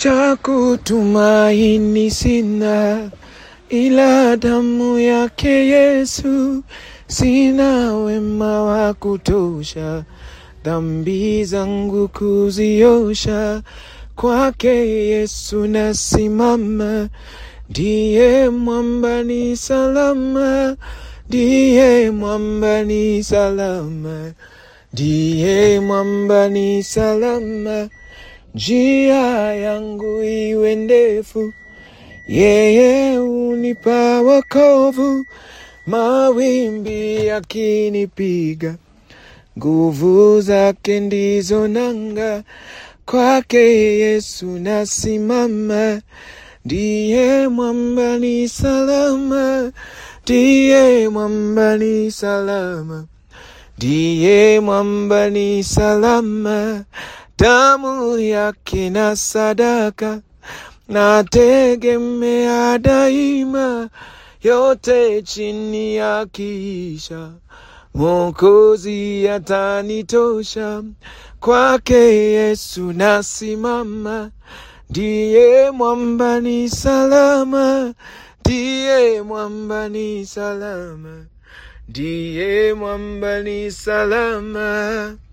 cha kutumaini sina, ila damu yake Yesu. Sina wema wa kutosha, dhambi zangu kuziosha. Kwake Yesu nasimama, ndiye mwamba ni salama, ndiye mwamba ni salama, ndiye mwamba ni salama. Njia yangu iwe ndefu, yeye unipa wokovu. Mawimbi yakinipiga, nguvu zake ndizo nanga. Kwake Yesu nasimama, ndiye mwamba ni salama, ndiye mwamba ni salama, ndiye mwamba ni salama. Damu yake na sadaka nategemea daima, yote chini ya kisha Mwokozi atanitosha. Kwake Yesu nasimama, ndiye mwamba ni salama, ndiye mwamba ni salama, ndiye mwamba ni salama.